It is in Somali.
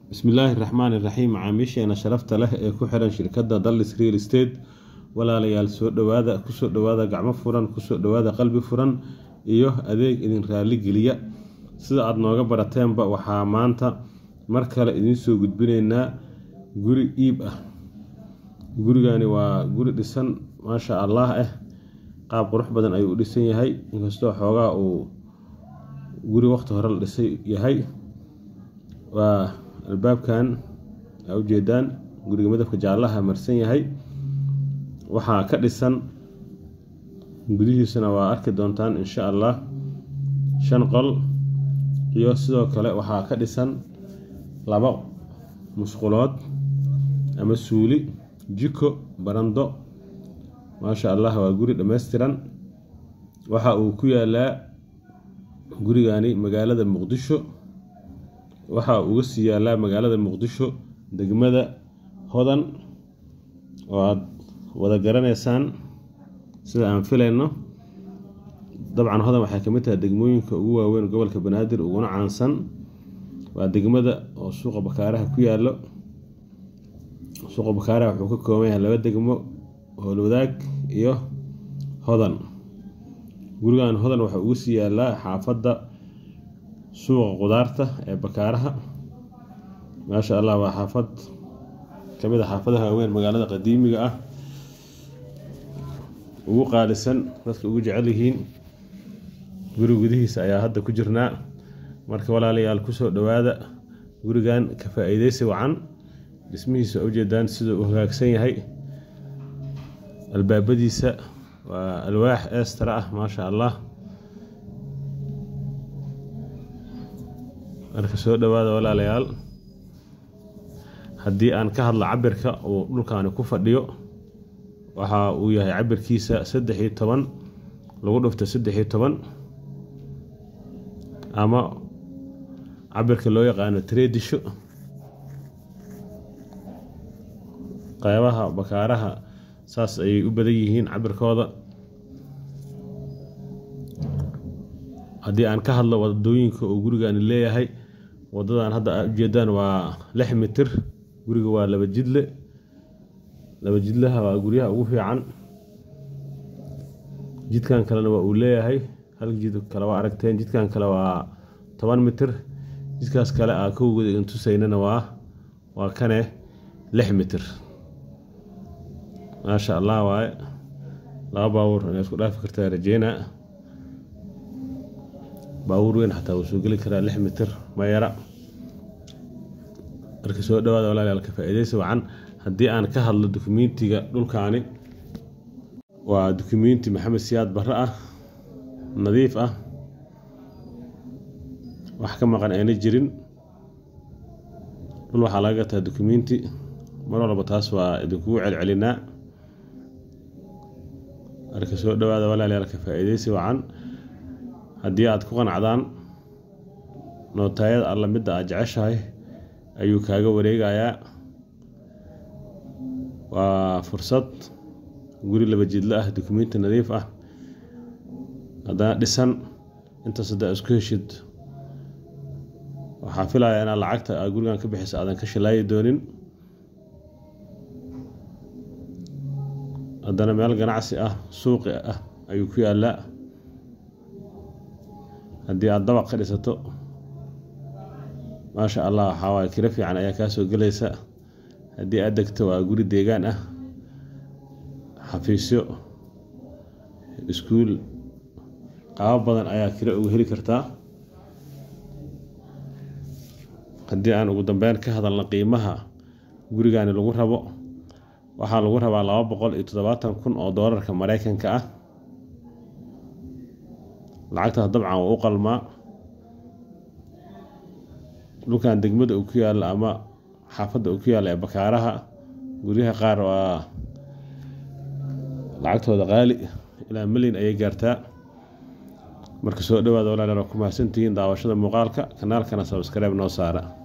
bismillaahi raxmaani raxiim macaamiisheena sharafta leh ee ku xiran shirkadda dallis real estate walaalayaal soo dhowaada kusoo dhowaada gacmo furan kusoo dhowaada qalbi furan iyo adeeg idin raali geliya sida aada nooga barateenba waxaa maanta mar kale idinsoo gudbinaynaa guri iib ah gurigani waa guri dhisan maasha allah ah qaab qurux badan ayuu u dhisan yahay inkastoo xoogaa uu guri waqti hore la dhisay yahay waa albaabkan aa ujeedaan guriga midabka jaallaha marsan yahay waxaa ka dhisan gudihiisana waa arki doontaan insha allah shan qol iyo sidoo kale waxaa ka dhisan laba musqulood ama suuli jiko barando maasha allah waa guri dhammaystiran waxa uu ku yaalaa gurigani magaalada muqdisho waxa uga sii yaalaa magaalada muqdisho degmada hodan oo aada wada garanaysaan sida aan filayno dabcan hodan waxay kamid tahay degmooyinka ugu waaweyn gobolka banaadir uguna caansan waa degmada oo suuqa bakaaraha ku yaalo suuqa bakaaraha wuxuu ka kooban yahay laba degmo howlwadaag iyo hodan gurigan hodan waxaa uga sii yaalaa xaafadda suuqa qudaarta ee bakaaraha maasha allah waa xaafad kamid a xaafadaha waaweyn magaalada qadiimiga ah ugu qaalisan dadka ugu jecel yihiin guri gudihiisa ayaa hadda ku jirnaa marka walaalayaal kusoo dhowaada gurigan ka faa-iideysi wacan dhismihiisa ujeedaan siduu u hagaagsan yahay albaabadiisa waa alwaax eestara ah maasha allah marka soo dhowaada walaalayaal haddii aan ka hadlo cabirka uu dhulkaani ku fadhiyo waxa uu yahay cabirkiisa saddex iyo toban lagu dhufto saddex iyo toban ama cabirka loo yaqaano treedisho qeybaha bakaaraha saas ayay u badan yihiin cabirkooda haddii aan ka hadlo wadooyinka uu gurigani leeyahay wadadan hadda aa ujeedaan waa lix mitir guriga waa laba jidle laba jidlaha waa guryaha ugu fiican jidkan kalena waa uu leeyahay hal jid kale waa aragteen jidkan kale waa toban mitir jidkaas kale aa kowgooda idin tusaynana waa waa kane lix mitir maasha allah waaye laba baabuur inay isku dhaafi kartaa rajeynaa baabuur weyn xataa wuu soo geli karaa lix mitir mayara marka soo dhawaada walaalayaal ka faa-iideysi wacan haddii aan ka hadlo dukumentiga dhulkaani waa dukumenti maxamed siyaad barre ah nadiif ah wax ka maqan ayna jirin dhul waxaa laga gataa dukumenti mar walba taas waa idinkugu celcelinaa marka soo dhawaada walaalayaal ka faa-iideysi wacan haddii aada ku qanacdaan nootaayada alla midda aad jeceshahay ayuu kaaga wareegayaa waa fursad guri laba jidlo ah dukumenti nadiif ah haddana dhisan intaas haddaa isku heshid waxaa filayaa inaad lacagta aad gurigan ka bixisa aadan ka shilaayi doonin haddana meel ganacsi ah suuqi ah ayuu ku yaalaa haddii aada dabaq ka dhisato maasha allah waxaa waaye kiro fiican ayaa kaa soo gelaysa haddii aad degto waa guri deegaan ah xafiisyo iskuul qaabo badan ayaa kiro uga heli kartaa haddii aan ugu dambeyn ka hadalna qiimaha gurigani lagu rabo waxaa lagu rabaa laba boqol iyo toddobaatan kun oo doolarka mareykanka ah lacagtaas dabcan waa u qalmaa dhulkan degmada uu ku yaalla ama xaafadda uu ku yaalla ee bakaaraha guryaha qaar waa lacagtooda qaali ilaa milyan ayay gaartaa marka soo dhawaada walaalayaal waa ku mahadsantihiin daawashada muuqaalka kanaalkana sabskreib noo saara